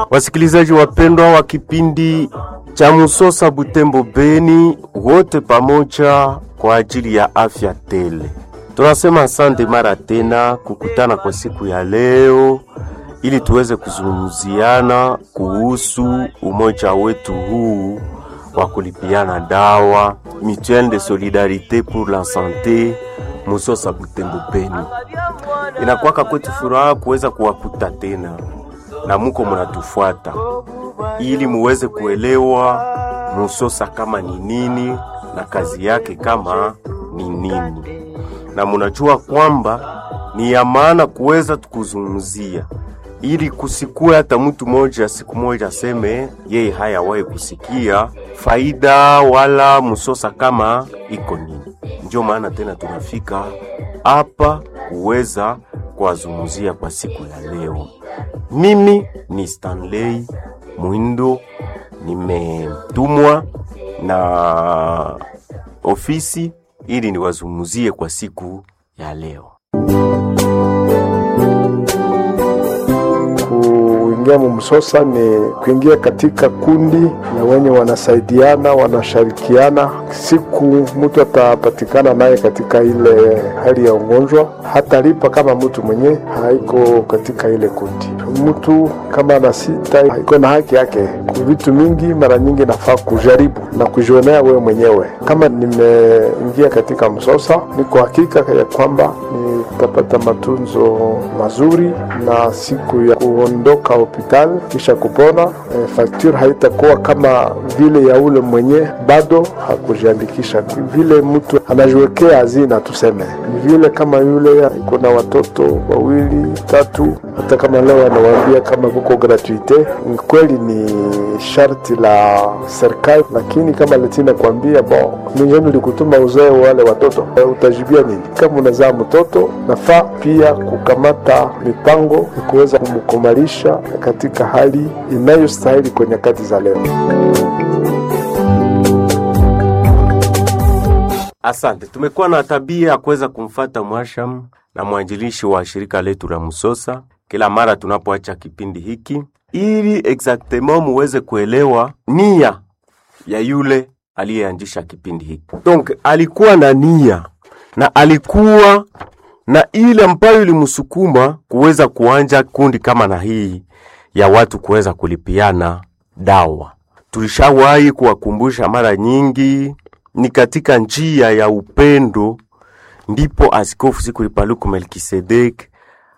Wasikilizaji wapendwa wa kipindi cha Musosa Butembo Beni, wote pamoja kwa ajili ya afya tele, tunasema asante mara tena kukutana kwa siku ya leo ili tuweze kuzungumziana kuhusu umoja wetu huu wa kulipiana dawa Mutuelle de Solidarite pour la Sante Musosa Butembo Beni. Inakuwaka kwetu furaha kuweza kuwakuta tena na muko munatufuata ili muweze kuelewa Musosa kama ni nini na kazi yake kama ni nini, na munajua kwamba ni ya maana kuweza tukuzungumzia ili kusikue hata mtu moja siku moja aseme yeye hayawahi kusikia faida wala Musosa kama iko nini. Ndio maana tena tunafika hapa kuweza kuwazungumzia kwa siku ya leo. Mimi ni Stanley Mwindo, nimetumwa na ofisi ili niwazungumzie kwa siku ya leo. Kuingia mumsosa ni kuingia katika kundi na wenye wanasaidiana wanashirikiana. Siku mtu atapatikana naye katika ile hali ya ugonjwa, hatalipa kama mtu mwenye haiko katika ile kundi. Mtu kama ana sita iko na haki yake kwa vitu mingi. Mara nyingi nafaa kujaribu na kujionea wewe mwenyewe. Kama nimeingia katika msosa, niko hakika ya kwamba nitapata matunzo mazuri na siku ya kuondoka hospitali kisha kupona, e, fakture haitakuwa kama vile ya ule mwenye bado hakujiandikisha. Vile mtu anajiwekea hazina, tuseme ni vile kama yule iko na watoto wawili tatu, hata kama leo anawaambia kama kuko gratuite, ni kweli ni sharti la serikali, lakini kama letina kuambia bon, mwenyewe likutuma uzae wale watoto, e, utajibia nini? Kama unazaa mtoto, nafaa pia kukamata mipango ya kuweza kumkomalisha katika hali inayostahili kwa nyakati za leo. Asante. Tumekuwa na tabia ya kuweza kumfata mwasham na mwanjilishi wa shirika letu la Musosa kila mara tunapoacha kipindi hiki, ili exactement muweze kuelewa nia ya yule aliyeanzisha kipindi hiki. Donc alikuwa na nia na alikuwa na ile ambayo ilimsukuma kuweza kuanja kundi kama na hii ya watu kuweza kulipiana dawa. Tulishawahi kuwakumbusha mara nyingi, ni katika njia ya upendo ndipo Askofu Sikuli Paluku Melkisedek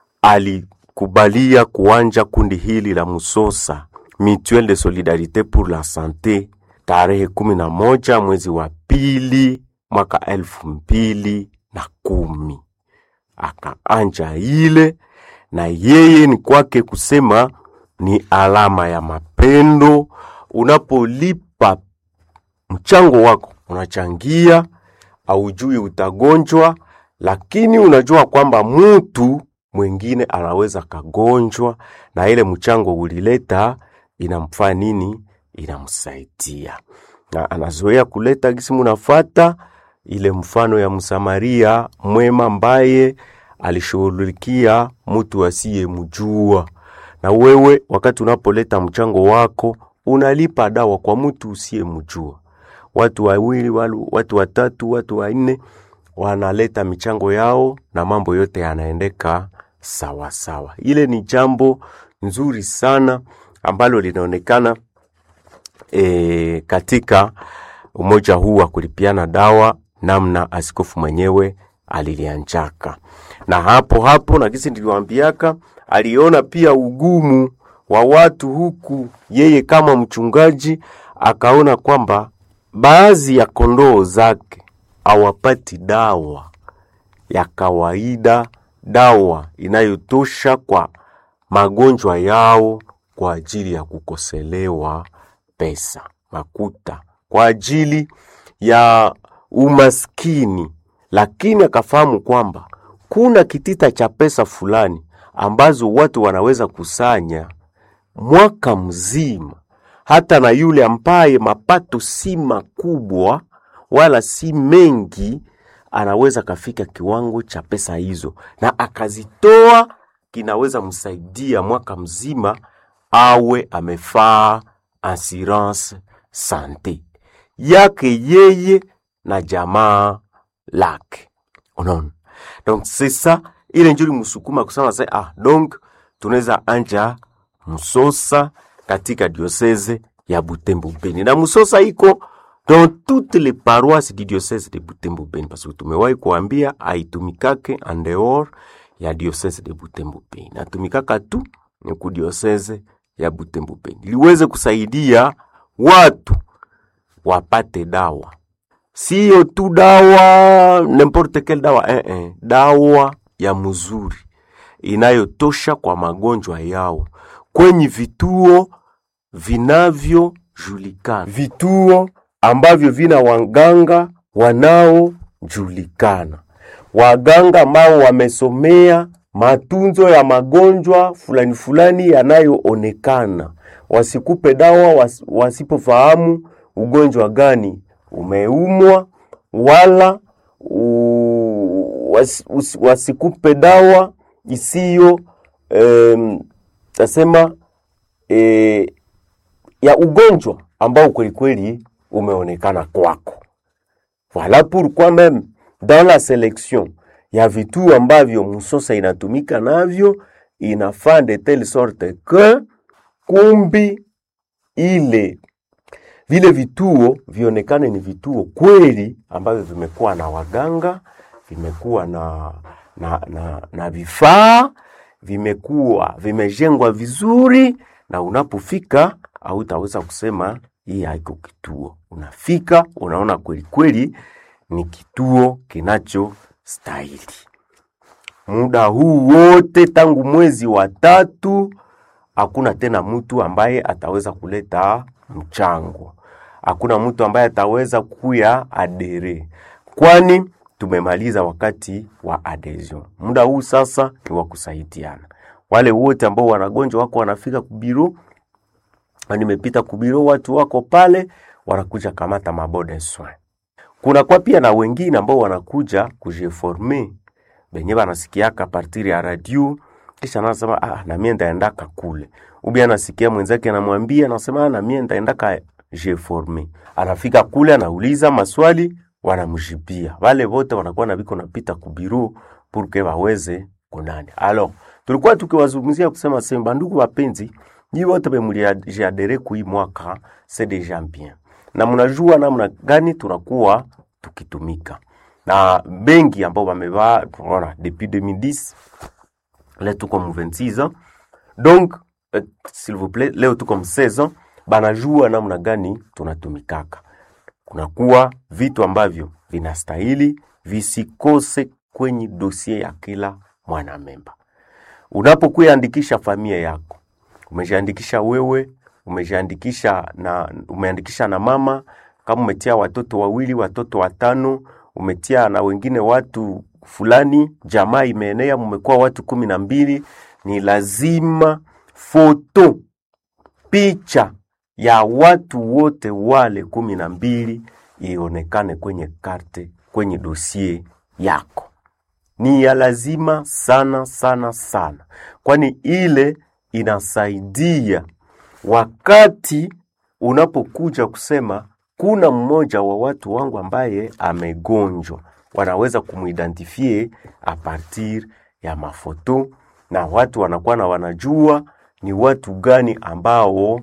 alikubalia kuanja kundi hili la Musosa Mutuelle de Solidarite pour la Sante tarehe kumi na moja mwezi wa pili mwaka elfu mbili na kumi akaanja ile na yeye ni kwake kusema ni alama ya mapendo. Unapolipa mchango wako, unachangia, aujui utagonjwa, lakini unajua kwamba mutu mwingine anaweza kagonjwa, na ile mchango ulileta inamfaa nini? Inamsaidia, na anazoea kuleta gisi munafata ile mfano ya Msamaria mwema ambaye alishughulikia mtu asiyemjua. Na wewe wakati unapoleta mchango wako unalipa dawa kwa mtu usiyemjua. Watu wawili, watu watatu, watu wanne wanaleta michango yao na mambo yote yanaendeka sawa sawa. Ile ni jambo nzuri sana ambalo linaonekana e, katika umoja huu wa kulipiana dawa namna askofu mwenyewe alilianjaka na hapo hapo, na kisi niliwaambiaka, aliona pia ugumu wa watu huku. Yeye kama mchungaji akaona kwamba baadhi ya kondoo zake hawapati dawa ya kawaida, dawa inayotosha kwa magonjwa yao, kwa ajili ya kukoselewa pesa makuta, kwa ajili ya umaskini, lakini akafahamu kwamba kuna kitita cha pesa fulani ambazo watu wanaweza kusanya mwaka mzima, hata na yule ambaye mapato si makubwa wala si mengi, anaweza kafika kiwango cha pesa hizo na akazitoa, kinaweza msaidia mwaka mzima awe amefaa assurance sante yake yeye na jamaa lake. Unaona, donc c'est ça ile njuri musukuma kusema se ah, donc tunaweza anja Musosa katika diocese ya Butembo Beni, na Musosa iko dans toutes les paroisses du diocese de Butembo Beni, parce que tumewahi kuambia aitumikake en dehors ya diocese de Butembo Beni, natumikaka tu ni ku diocese ya Butembo Beni, liweze kusaidia watu wapate dawa, sio tu dawa n'importe quelle dawa eh, eh, dawa ya mzuri inayotosha kwa magonjwa yao kwenye vituo vinavyojulikana, vituo ambavyo vina waganga wanaojulikana, waganga ambao wamesomea matunzo ya magonjwa fulani fulani yanayoonekana. Wasikupe dawa was, wasipofahamu ugonjwa gani umeumwa, wala u, was, us, wasikupe dawa isiyo em, tasema e, ya ugonjwa ambao kweli kweli umeonekana kwako. Voilà pourquoi même dans la sélection ya vituo ambavyo Musosa inatumika navyo inafaa de telle sorte que kumbi ile vile vituo vionekane ni vituo kweli ambavyo vimekuwa na waganga, vimekuwa na na, na, na vifaa vimekuwa vimejengwa vizuri, na unapofika hautaweza kusema hii haiko kituo. Unafika unaona kweli kweli ni kituo kinachostahili. Muda huu wote tangu mwezi wa tatu, hakuna tena mtu ambaye ataweza kuleta mchango, hakuna mtu ambaye ataweza kuya adere, kwani tumemaliza wakati wa adhesion. Muda huu sasa ni wa kusaidiana. Wale wote ambao wanagonjwa wako wanafika kubiro, na nimepita kubiro, watu wako pale wanakuja kamata mabode soin. Kuna kwa pia na wengine ambao wanakuja kujiforme benye banasikiaka partiri ya radio kisha anasema ah, na mie ndaendaka kule, ubi anasikia mwenzake anamwambia, anasema ah, na mie ndaendaka jiforme. Anafika kule anauliza maswali wanamjibia wale wote wanakuwa na biko napita kubiru purke waweze kunani. Alors tulikuwa tukiwazungumzia kusema semba, ndugu wapenzi, nyi wote bemuliadere kui mwaka c'est déjà bien, na mnajua namna gani tunakuwa tukitumika na bengi ambao wamevaa, tunaona depuis 2010 leo tuko mu 26 ans donc euh, s'il vous plaît, leo tuko mu 16 ans, banajua namna gani tunatumikaka kunakuwa vitu ambavyo vinastahili visikose kwenye dosie ya kila mwanamemba. Unapokuyaandikisha familia yako, umejiandikisha wewe, umejiandikisha na umeandikisha na mama, kama umetia watoto wawili, watoto watano, umetia na wengine watu fulani, jamaa imeenea, mmekuwa watu kumi na mbili, ni lazima foto picha ya watu wote wale kumi na mbili ionekane kwenye karte, kwenye dosie yako. Ni ya lazima sana sana sana, kwani ile inasaidia wakati unapokuja kusema kuna mmoja wa watu wangu ambaye amegonjwa, wanaweza kumuidentifie a partir ya mafoto, na watu wanakuwa na wanajua ni watu gani ambao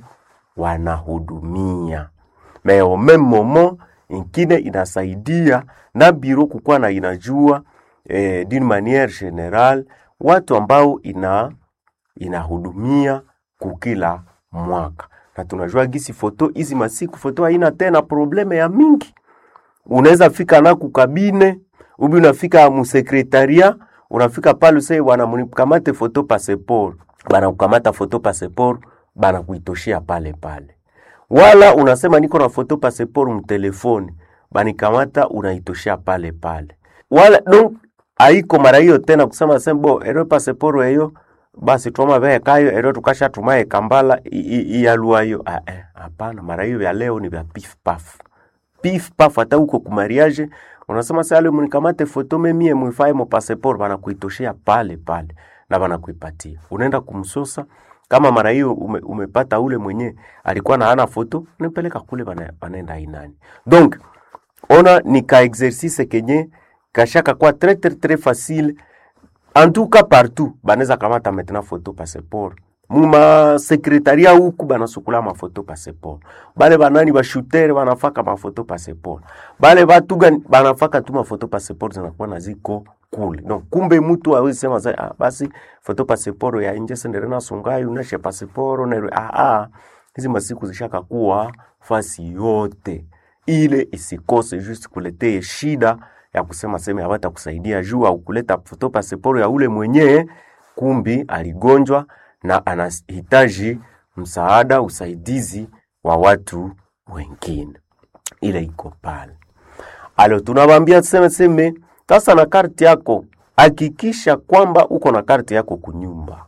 wanahudumia mais au même moment ingine inasaidia na biro kukuwa na inajua eh, d'une manière générale watu ambao ina inahudumia kukila mwaka, na tunajua gisi foto hizi masiku foto haina tena probleme ya mingi. Unaweza fika na kukabine ubi unafika musekretaria unafika pale usai wanamkamate foto passeport, banakukamata foto passeport banakuitoshea pale pale, wala unasema niko na foto passeport mtelefoni, banikamata unaitoshea pale pale, wala donc haiko mara hiyo tena kusema sembo ero passeport eyo basi twama veye kayo ero tukasha tumaye kambala iyaluayo ah, eh, hapana. Mara hiyo ya leo ni vya pif paf pif paf, hata huko kumariage unasema sasa leo mnikamate foto memie mwifaye mo passeport, banakuitoshea pale pale na banakuipatia, unaenda kumsosa kama mara hiyo ume, umepata ule mwenye alikuwa na hana foto unapeleka kule bana, banaenda inani donc ona ni ka exercice kenye kashaka kwa très très très facile en tout cas partout banaweza kamata maintenant photo passeport muma sekretaria huku banasukula mafoto passeport bale banani bashutere banafaka mafoto passeport bale batu gani banafaka tu mafoto passeport zinakuwa na ziko kule donc kumbe mtu awezi sema za, ah, basi foto passeport ya nje sendere na sungai uneshe passeport na ah, ah. hizi masiku zishaka kuwa fasi yote ile isikose just kuletee shida ya kusema seme hawata kusaidia juu au kuleta foto pasiporo ya ule mwenyewe kumbi aligonjwa na anahitaji msaada usaidizi wa watu wengine ile iko pale alo tunawambia seme seme sasa na karti yako hakikisha kwamba uko na karti yako kunyumba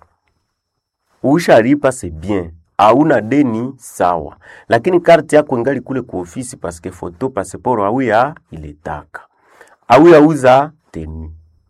ushalipa c'est bien hauna deni sawa lakini karti yako ingali kule ku ofisi paske foto pasiporo auya iletaka auya uza teni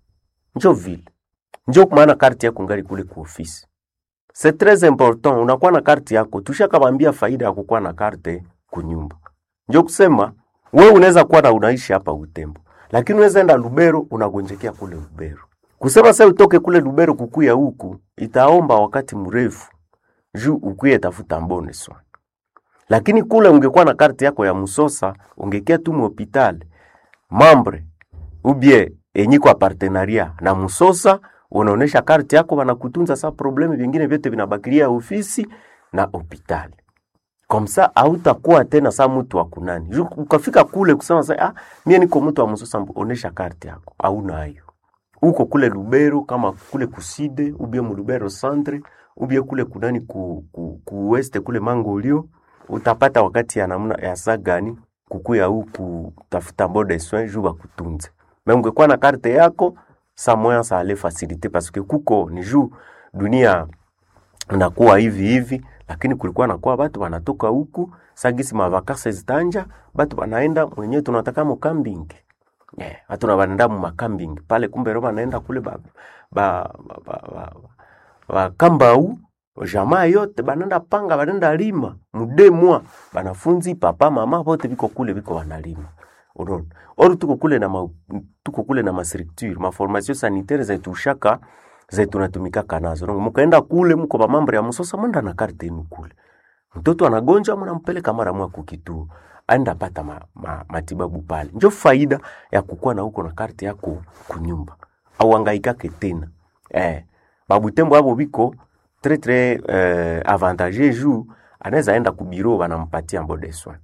njo vile njo maana karti yako ingali kule ku ofisi c'est très important unakuwa na karti yako tushakawambia faida ya kukuwa na karte kunyumba njo kusema we unaweza kuwa na unaishi hapa utembo lakini unaweza enda lubero unagonjekea kule lubero kusema sasa utoke kule lubero kukuya huku itaomba wakati mrefu juu ukuye tafuta mbone swa lakini kule ungekuwa na karti yako ya musosa ungekia tu muhopitali mambre ubie enyi kwa partenaria na musosa unaonesha karti yako wanakutunza sa probleme vingine vyote vinabakilia ofisi na hopitali komsa hautakuwa tena sa mtu wa kunani Ju- ukafika kule kusema sa ah, mie niko mtu wa musosa mbu- onesha karti yako hauna hayo uko kule Lubero kama kule kuside ubie mu Lubero centre ubie kule kunani ku, ku, ku weste kule Mangolio utapata wakati ya namna ya saa gani kukuya huku tafuta bode soin juu bakutunze me ungekuwa na karte yako sa moya sa ale facilite parce que kuko ni juu dunia nakuwa hivi hivi lakini kulikuwa nakuwa batu wanatoka huku sagisi mavakase zitanja batu wanaenda mwenyewe tunataka mo camping yeah, watu na wanaenda mu makambing pale kumbe ro wanaenda kule ba, ba, ba, ba, ba, ba kambau jamaa yote banaenda panga banaenda lima mude mwa banafunzi papa mama bote biko kule biko wanalima unaona or tuko kule na ma, tuko kule na mastructure ma formation sanitaire zetu shaka zetu natumikaka nazo donc mkaenda kule mko ba mambo ya msosa mwenda na karte yenu kule mtoto anagonjwa mnampeleka mara mwa kukituo aenda pata ma, ma, matibabu pale njo faida ya kukuwa na huko na karte yako kunyumba au angaikake tena eh, babutembo abo biko très très eh, avantageux juu anaweza enda kubiro banampatia mbode soin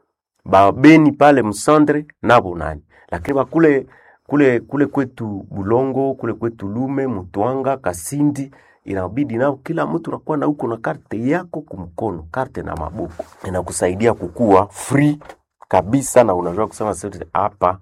babeni pale msandre nabo nani lakini bakule kule kule kwetu bulongo kule kwetu lume mutwanga kasindi inabidi nao kila mtu nakuwa na huko na karte yako kumkono karte na maboko inakusaidia kukua free kabisa na unajua kusema sasa hapa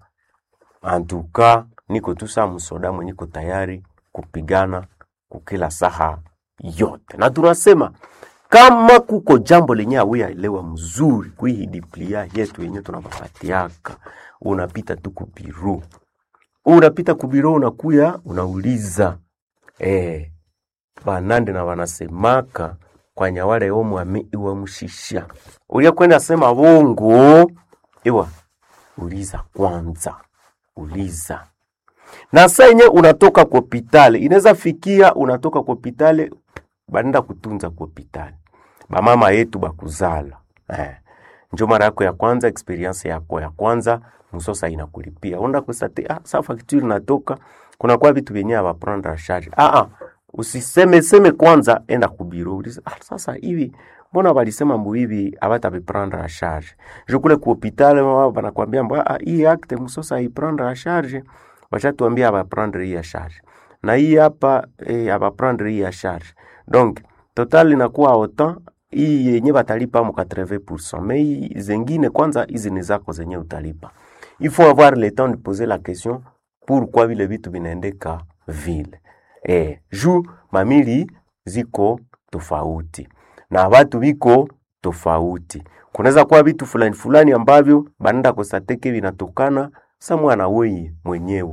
antuka niko tu saa msoda mwenye niko tayari kupigana kukila saha yote na tunasema kama kuko jambo lenye awiyaelewa mzuri kuihi diplia yetu yenye tunapapatiaka unapita tu kubiru unapita kubiro unakuya unauliza eh, banande na wanasemaka kwa nyawale omwami iwe mushisha ulia kwenda sema bongo iwa uliza kwanza uliza na saa yenye unatoka kwa hopitali inaweza fikia unatoka kwa hopitali banenda kutunza kwa hopitali bamama yetu bakuzala eh. njo mara yako ya kwanza experience yako ya kwanza msosa inakulipia onda kusate ah, sa facture natoka kuna kwa vitu vyenye abaprendre a charge ah, ah, usiseme seme kwanza enda kubiro uliza ah, sasa hivi mbona walisema mbu hivi abata biprendre a charge je kule ku hopital wao banakwambia mbu ah, hii acte msosa iprendre a charge washatuambia abaprendre hii ya charge na hii hapa eh, abaprendre hii ya charge donc total inakuwa autant hii yenye batalipa mu 80% mais hii zengine kwanza hizi ni zako zenye utalipa il faut avoir le temps de poser la question pourquoi vile vitu vinaendeka vile eh, juu mamili ziko tofauti na watu viko tofauti kunaweza kuwa vitu fulani fulani ambavyo banenda kosateke vinatokana sa mwana weye mwenyewe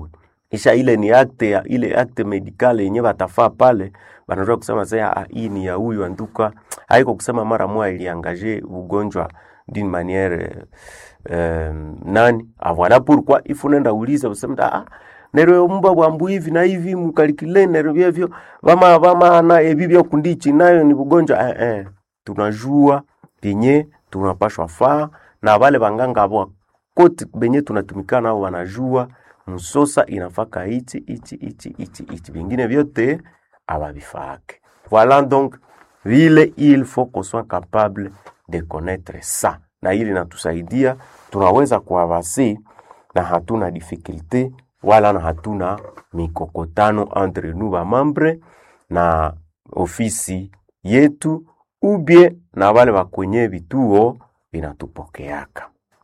isha ile ni acte ya ile acte medicale yenye batafaa pale, banajua kusema sasa ah, hii ni ya huyu anduka, haiko kusema mara moja iliangaje ugonjwa d'une manière euh, nani ah, voilà pourquoi il faut nenda uliza useme ah nero mba bwambu hivi na hivi mukalikile nero vyevyo vama vama na ebi byo kundichi nayo ni bugonjwa eh, eh. tunajua penye tunapashwa faa na wale banganga abo kote benye tunatumikana nao wanajua msosa inafaka ichi ichi ichi ichi ichi vingine vyote abavifake voilà donc vile il faut qu'on soit capable de connaître ça na ili natusaidia tunaweza kuavasi na hatuna difficulté wala na hatuna mikokotano entre nous ba membre na ofisi yetu ubie na wale wa kwenye vituo vinatupokeaka.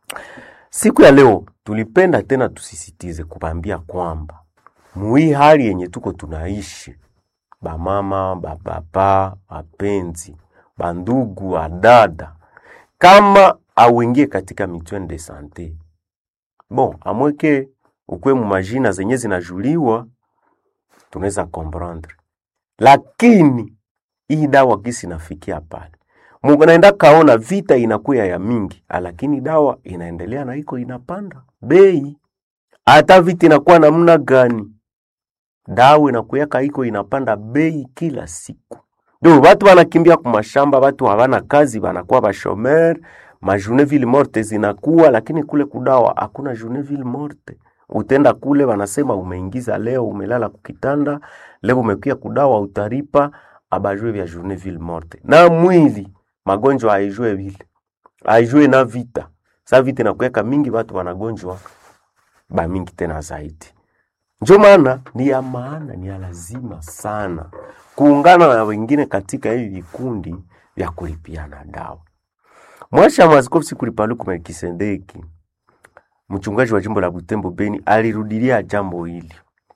Siku ya leo tulipenda tena tusisitize kubambia kwamba mui hali yenye tuko tunaishi, bamama, bababa, wapenzi, bandugu, wadada, kama auingie katika mitwende de sante bon, amweke ukwe mu majina zenye zinajuliwa, tunaweza comprendre, lakini hii dawa gisi nafikia pale Mungu naenda kaona vita inakuya ya mingi, lakini dawa inaendelea na iko inapanda bei. Hata vita inakuwa namna gani, dawa inakuyaka iko inapanda bei kila siku. Ndio watu wanakimbia kumashamba, watu hawana kazi, wanakuwa bashomer, ma journée morte zinakuwa, lakini kule kudawa hakuna journée morte. Utenda kule wanasema umeingiza leo, umelala kukitanda leo, umekuya kudawa, utaripa abajue vya journée morte na mwili magonjwa haijue vile haijue na vita sa vita inakuweka mingi, watu wanagonjwa ba mingi tena zaidi. Ndio maana ni ya maana, ni ya lazima sana kuungana na wengine katika hivi vikundi vya kulipiana dawa. Mwasha Mwaskofu Sikulipaluku Melkisedeki, mchungaji wa jimbo la Butembo Beni, alirudilia jambo hili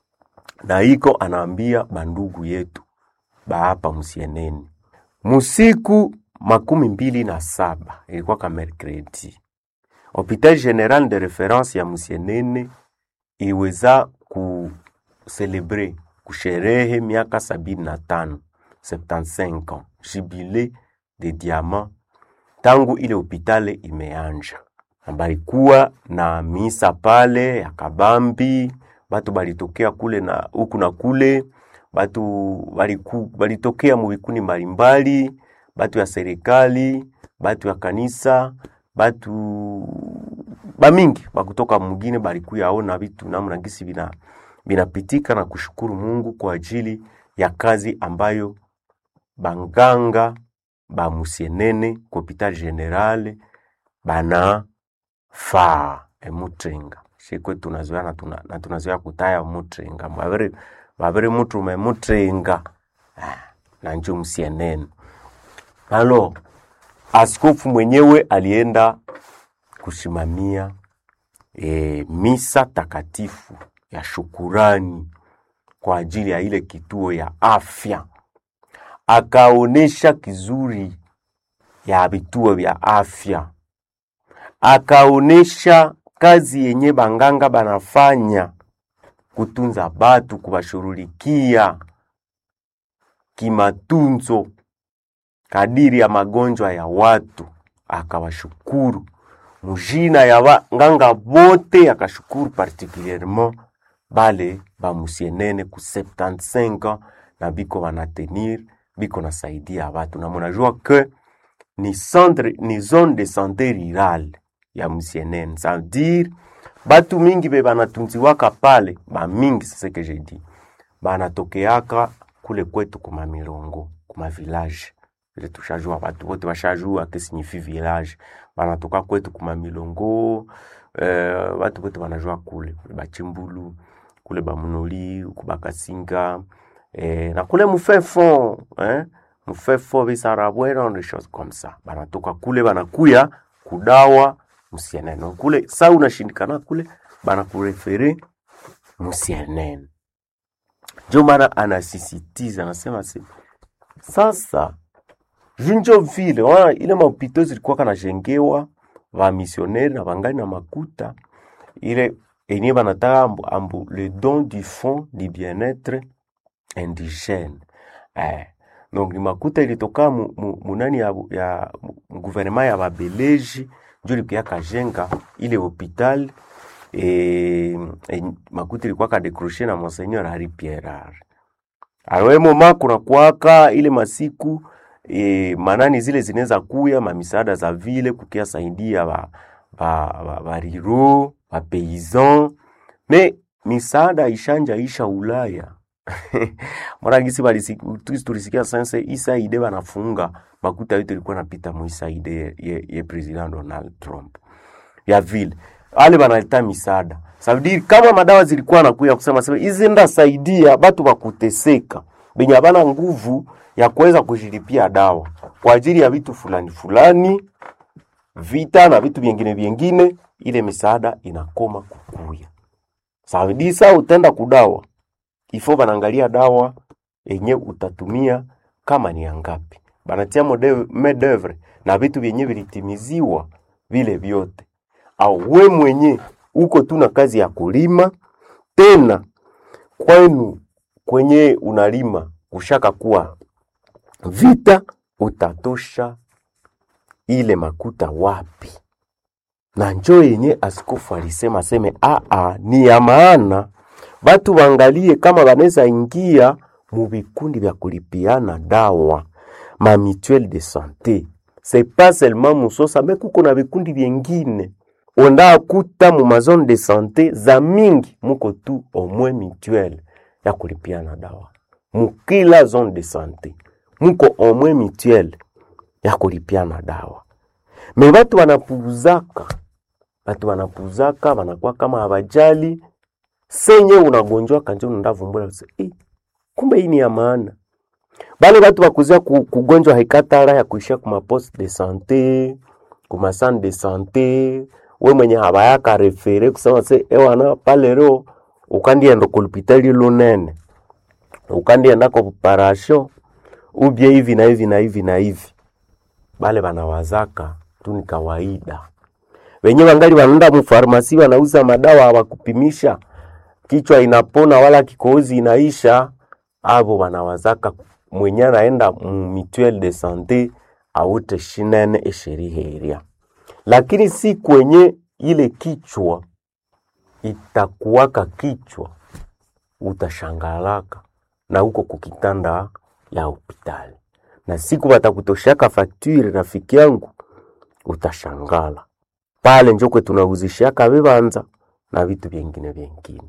na iko anaambia bandugu yetu baapa musieneni musiku makumi mbili na saba ilikuwa ka mercredi, hopital general de reference ya Musienene iweza kuselebre kusherehe miaka sabini na tano 75 ans jubile de diamant tangu ile hopitale imeanja, balikuwa na misa pale ya kabambi, batu balitokea kule na huku na kule, batu baliku, balitokea mubikuni mbalimbali batu ya serikali, batu ya kanisa, batu bamingi bakutoka mugine balikuya aona vitu namna gisi bina binapitika na kushukuru Mungu kwa ajili ya kazi ambayo banganga ba Musienene ku hopital general bana faa emutrenga shikwe tunazoea na, tuna, na tunazoea kutaya mutrenga babere babere mutu memutrenga ah, na njo Musienene Halo, askofu mwenyewe alienda kusimamia e, misa takatifu ya shukurani kwa ajili ya ile kituo ya afya, akaonesha kizuri ya vituo vya afya, akaonesha kazi yenye banganga banafanya kutunza batu, kubashurulikia kimatunzo kadiri ya magonjwa ya watu, akawashukuru mujina ya wanganga bote, akashukuru particulierement bale bamusienene ku 75 ans na biko banatenir biko nasaidia watu, na munajua ke ni centre ni zone de santé rurale ya musienene, ça veut dire batu mingi be banatunziwaka pale ba mingi, c'est que je dis banatokeaka kule kwetu kuma milongo kuma village ile tushajua watu wote washajua ke signifie village, banatoka kwetu kuma milongo eh, watu wote wanajua kule kule bachimbulu kule bamunoli kubakasinga eh, na kule mufefo eh, mufefo bisarabwera des choses comme ça, banatoka kule banakuya kudawa musienene kule. Sa unashindikana kule banakurefere musienene, ndio maana anasisitiza anasema si sasa vinjo vile wana ile mahopito zilikuwa kanajengewa va misioneri na bangali na makuta ile enye banataka ambu, ambu le don du fond du bien-être indigène eh. donc ni makuta ilitoka mu, mu, munani ya, ya mu gouvernement ya babeleji njo ilikuya kajenga ile hopital e, e, makuta ilikuwa kadecroche na monseigneur Hari Pierre awe moma kuna kwaka ile masiku e, manani zile zinaweza kuya mamisaada za vile kukia saidia ba, ba, ba, ba riro ba paysan me misaada ishanja isha Ulaya mara gisi balisi tulisikia sanse isaide banafunga makuta yote ilikuwa napita mu isaide ye, ye, ye president Donald Trump ya vile ale banaleta misaada sabidi kama madawa zilikuwa nakuya kusema sema hizi ndasaidia batu bakuteseka benye abana nguvu ya kuweza kujilipia dawa kwa ajili ya vitu fulani fulani vita na vitu vyengine vyengine, ile misaada inakoma kukuya. Sabidi saa utenda kudawa ifo banaangalia dawa yenye utatumia kama ni angapi, banatia medevre na vitu vyenye vilitimiziwa vile vyote, au we mwenye uko tu na kazi ya kulima tena kwenu kwenye unalima kushaka kuwa vita, utatosha ile makuta wapi? Na njo yenye askofu alisema seme aa, ni ya maana batu bangalie kama banaweza ingia mu vikundi vya kulipiana dawa ma mutuelle de santé c'est pas seulement Musosa me kuko na vikundi vyengine onda kuta mu mazone de santé za mingi muko tu omwe mutuelle ya kulipiana dawa mukila zone de santé muko omwe mutuelle ya kulipiana dawa me batu wanapuzaka batu wanapuzaka wanakuwa kama abajali senye unagonjwa kanje unandavumbula eh, kumbe hii ni ya maana bale batu bakuzia ku, kugonjwa haikatara ya kuishia kuma poste de sante kuma centre de sante we mwenye habayaka refere kusema se ewana palero ukandienda kulupitali lunene ukandienda ko parasho ubye hivi na hivi na hivi na hivi bale banawazaka tu ni kawaida wenye wangali wanaenda mufarmasi wanauza madawa hawakupimisha kichwa inapona wala kikohozi inaisha abo wanawazaka mwenye anaenda mutuelle de sante aute shinene esheriheria lakini si kwenye ile kichwa itakuwaka kichwa utashangalaka na huko kukitanda ya hospitali na siku batakutoshaka fakturi rafiki yangu utashangala pale njokwe tunauzishaka vibanza na vitu vyengine vyengine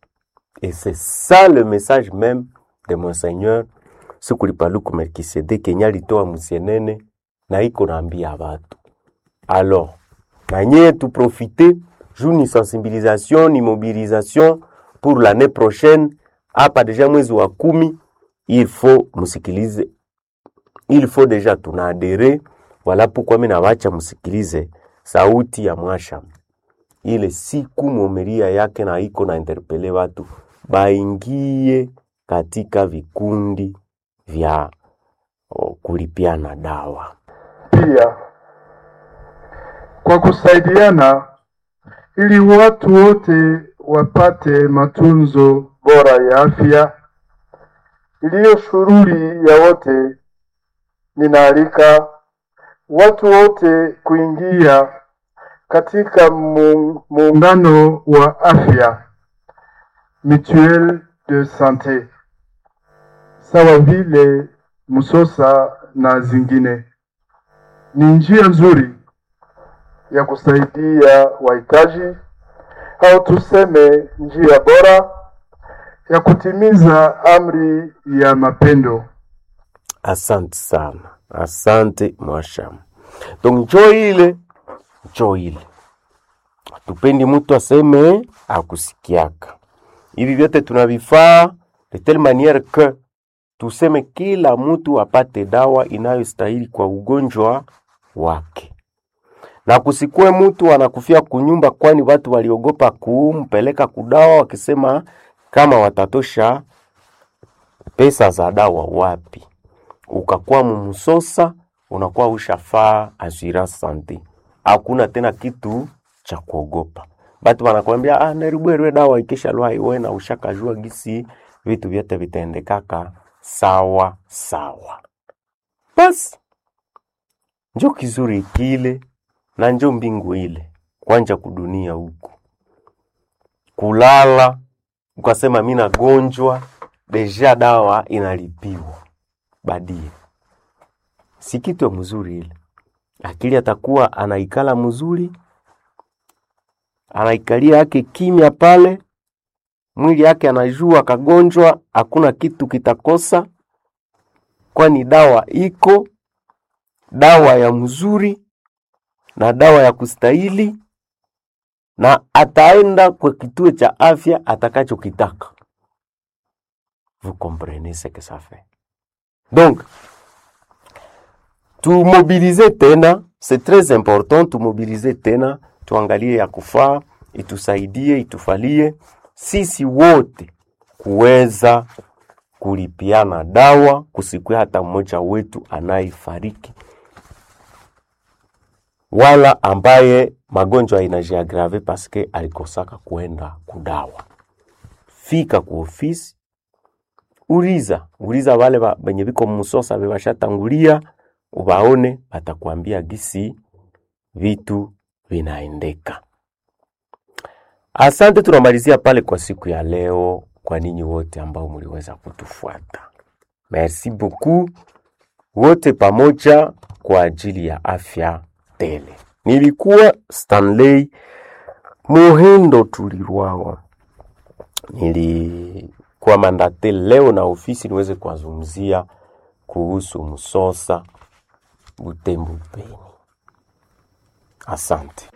et c'est ça le message même de monseigneur sikulipaluku melkisedeke enye alitoa musienene na iko naambia batu alors nanyeye tuprofite juu ni sensibilisation ni mobilisation pour l'année prochaine hapa deja mwezi wa kumi il faut musikilize il faut deja tunaadere wala pourquoi mi nawacha musikilize sauti ya mwasham ile siku mwomeria yake na iko na interpele watu baingie katika vikundi vya o, kulipiana dawa pia kwa kusaidiana ili watu wote wapate matunzo bora ya afya iliyo shughuli ya wote. Ninaalika watu wote kuingia katika mu- muungano wa afya mutuelle de sante sawa vile Musosa na zingine. Ni njia nzuri ya kusaidia wahitaji au tuseme njia bora ya kutimiza amri ya mapendo. asante sana asante mwasham donc njo ile njo ile tupendi mtu aseme akusikiaka hivi vyote tunavifaa de telle manière que tuseme kila mtu apate dawa inayostahili kwa ugonjwa wake na kusikue mtu anakufia kunyumba, kwani watu waliogopa kumpeleka kudawa wakisema kama watatosha pesa za dawa wapi. Ukakuwa mumsosa, unakuwa ushafaa assurance sante, hakuna tena kitu cha kuogopa. batu wanakwambia ah, neribwerwe dawa ikisha lwa iwe na ushakajua gisi vitu vyote vitaendekaka sawa sawa. Basi njo kizuri kile na njo mbingu ile kwanja kudunia huku kulala ukasema mi nagonjwa deja dawa inalipiwa badie si kitu mzuri ile akili atakuwa anaikala mzuri anaikalia yake kimya pale mwili yake anajua kagonjwa hakuna kitu kitakosa kwani dawa iko dawa ya mzuri na dawa ya kustahili na ataenda kwa kituo cha afya atakachokitaka. Vous comprenez ce que ça fait. Donc, tumobilize tena, c'est très important, tumobilize tena, tuangalie ya kufaa, itusaidie, itufalie sisi wote kuweza kulipiana dawa, kusikue hata mmoja wetu anayefariki wala ambaye magonjwa inajiagrave paske alikosaka kuenda kudawa. Fika ku ofisi, uliza uliza wale ba- benye biko musosa bebashatangulia, ubaone, batakwambia gisi vitu vinaendeka. Asante, tunamalizia pale kwa siku ya leo, kwa ninyi wote ambao mliweza kutufuata. Merci beaucoup wote pamoja kwa ajili ya afya tele. Nilikuwa Stanley Muhindo Tulirwawa, nilikuwa mandate leo na ofisi niweze kuwazungumzia kuhusu msosa Butembo Beni. Asante.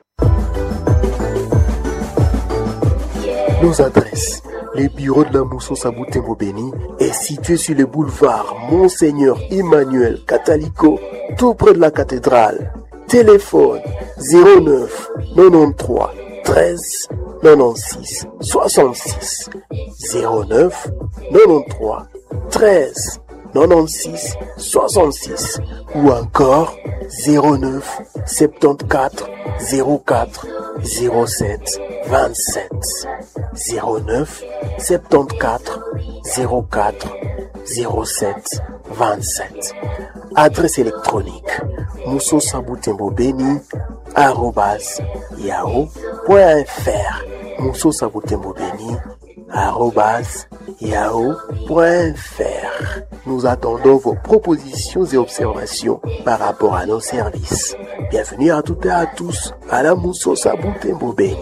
Nos adresses. Le bureau de la Moussos à Butembo Béni est situé sur le boulevard Monseigneur Emmanuel Catalico, tout près de la cathédrale. Téléphone 09 93 13 96 66 09 93 13 96 66 ou encore 09 74 04 07 27 09 74 04 07 27 Adresse électronique moussosabutembobeni arrobas yahoo.fr moussosabutembobeni arrobas yahoo.fr Nous attendons vos propositions et observations par rapport à nos services. Bienvenue à toutes et à tous à la Moussos Beni.